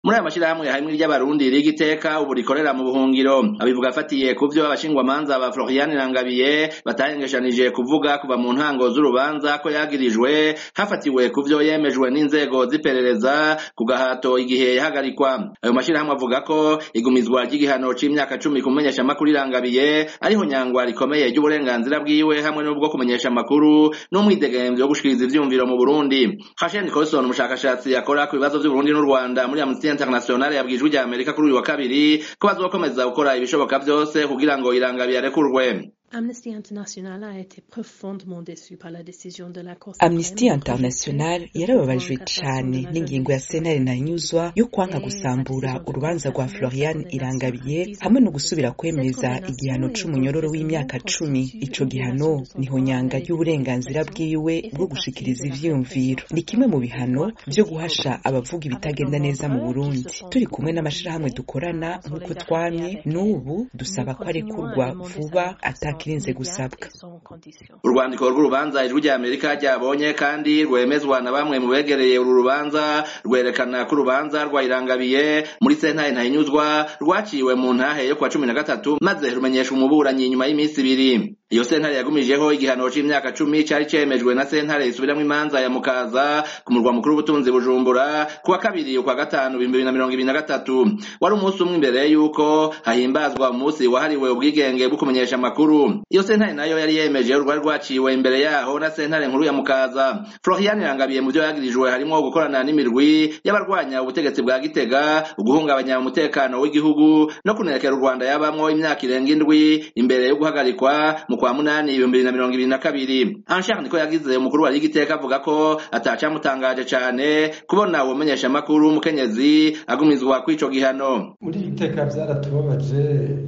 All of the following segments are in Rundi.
muri aya mashirahamwe harimwo iry'abarundi riga iteka ubu rikorera mu buhungiro abivuga afatiye ku vyo abashingwamanza ba Florian Rangabiye batahengeshanije kuvuga kuva mu ntango z'urubanza ko yagirijwe hafatiwe ku vyo yemejwe n'inzego z'iperereza ku gahato igihe yahagarikwa ayo mashirahamwe avuga ko igumizwa ry'igihano c'imyaka cumi ku menyeshamakuru irangabiye ariho nyangwa rikomeye ry'uburenganzira bwiwe hamwe n'ubwo kumenyesha amakuru n'umwidegemvyo wo gushikiriza ivyumviro mu Burundi Hashem Nicholson umushakashatsi akora ku bibazo vy'Uburundi n'u Rwanda muri Amnesty International yabwijwe rya Amerika kuri uyu wa kabiri ko bazokomeza gukora ibishoboka vyose kugira ngo irangabiye arekurwe Amnesty International a été profondément déçu par la décision de la Cour Amnesty International yarababajwe cane n'ingingo ya sentare ntanyuzwa yo kwanka gusambura urubanza rwa Florian Irangabiye hamwe no gusubira kwemeza igihano c'umunyororo w'imyaka cumi ico gihano niho nyanga ry'uburenganzira bwiwe bwo gushikiriza ivyiyumviro ni kimwe mu bihano vyo guhasha abavuga ibitagenda neza mu Burundi turi kumwe n'amashirahamwe dukorana nk'uko twamye n'ubu dusaba ko arekurwa vuba ata kirinze gusabwa urwandiko rw'urubanza ijwi rya amerika ryabonye kandi rwemezwa na bamwe mu begereye uru rubanza rwerekana ko urubanza rwayirangabiye muri sentare ntahinyuzwa rwaciwe mu ntahe yo kuwa cumi na gatatu maze rumenyesha umuburanyi nyuma y'iminsi ibiri iyo sentare yagumijeho igihano c'imyaka cumi cari cemejwe na sentare isubiramwo imanza ya mukaza ku murwa mukuru w'ubutunzi bujumbura kuwa kabiri ukwa gatanu ibihumbi bibiri na mirongo ibiri na gatatu wari umunsi umwe imbere y'uko hahimbazwa umunsi wahariwe ubwigenge bwo kumenyesha amakuru iyo sentare nayo yari yemeje rwari rwaciwe imbere yaho na sentare nkuru ya mukaza florian irangabiye mu vyo yagirijwe harimwo gukorana n'imirwi y'abarwanya ubutegetsi bwa gitega uguhungabanya umutekano w'igihugu no kunerekera u rwanda yabamwo imyaka irenga indwi imbere yo guhagarikwa mu kwa munani ibihumbi bibiri na mirongo ibiri na kabiri anshar niko yagize umukuru wa ligiteka avuga ko atacamutangaje cane kubona uwo menyeshamakuru w'umukenyezi agumizwa kw'ico gihano muri iri teka vyaratubabaje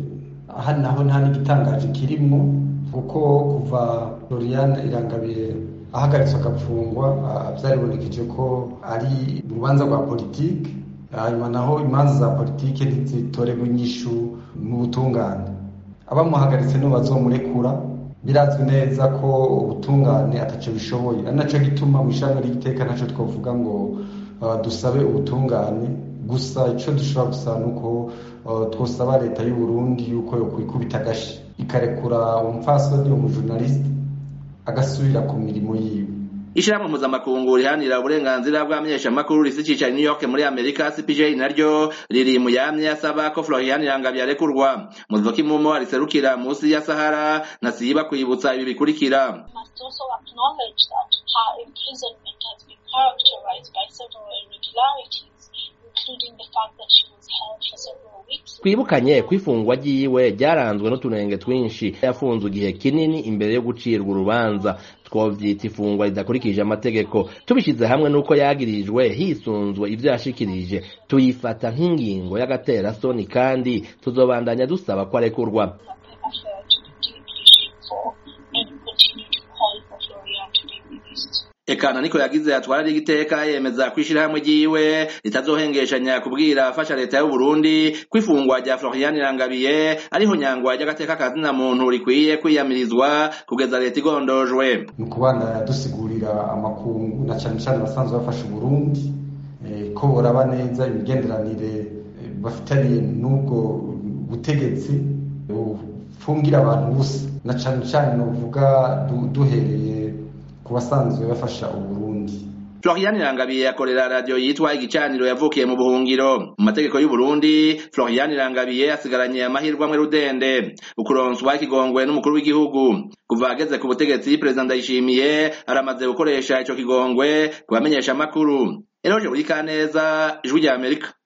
aha naho nta n'igitangaje kirimwo kuko kuva Florian Irangabiye ahagaritswe agapfungwa vyaribonekeje ko ari urubanza rwa politike hanyuma naho imanza za politike ntizitorerwa inyishu mu butungane abamuhagaritse nibo bazomurekura birazwi neza ko ubutungane ataco bishoboye ari naco gituma mw'ishami ry'iteka ntaco twovuga ngo uh, dusabe ubutungane gusa ico dushobora gusaba nuko uh, twosaba leta y'u Burundi yuko yokwikubita agashi ikarekura umupfasoni umujurnaliste agasubira ku mirimo yiwe ishirahamwe mpuzamakungu rihanira uburenganzira bw'abamenyeshamakuru rifise icicaro i new york muri amerika cpj naryo riri mu yamye asaba ko florian irangabiye arekurwa muzivoka imumo ariserukira munsi ya sahara ntasiba kwibutsa ibi bikurikira twibukanye ko ifungwa ryiwe ryaranzwe n'utunenge twinshi yafunzwe igihe kinini imbere yo gucirwa urubanza twovyita ifungwa ridakurikije amategeko tubishize hamwe n'uko yagirijwe hisunzwe ivyo yashikirije tuyifata nk'ingingo y'agaterasoni kandi tuzobandanya dusaba ko arekurwa ekana niko yagize atwara rigiteka yemeza kwishirahamwe ryiwe ritazohengeshanya kubwira afasha leta y'u Burundi kwifungwa rya Florian Irangabiye ariho nyangwa ry'agateka kazina muntu rikwiye kwiyamirizwa kugeza leta igondojwe mu kubana dusigurira amakungu na cyane cyane basanzwe bafasha Burundi eh, ko boraba neza imigenderanire bafitaniye n'ubwo butegetsi bufungira abantu busa na cyane cyane novuga duhereye ku basanzwe bafasha uburundi Florian Irangabiye akorera radio yitwa igicaniro yavukiye mu buhungiro mu mategeko y'u Burundi Florian Irangabiye asigaranye amahirwe amwe rudende ukuronswa ikigongwe n'umukuru w'igihugu kuva ageze ku butegetsi President Ndayishimiye aramaze gukoresha ico kigongwe kubamenyesha amakuru Eroje buri kaneza ijwi rya Amerika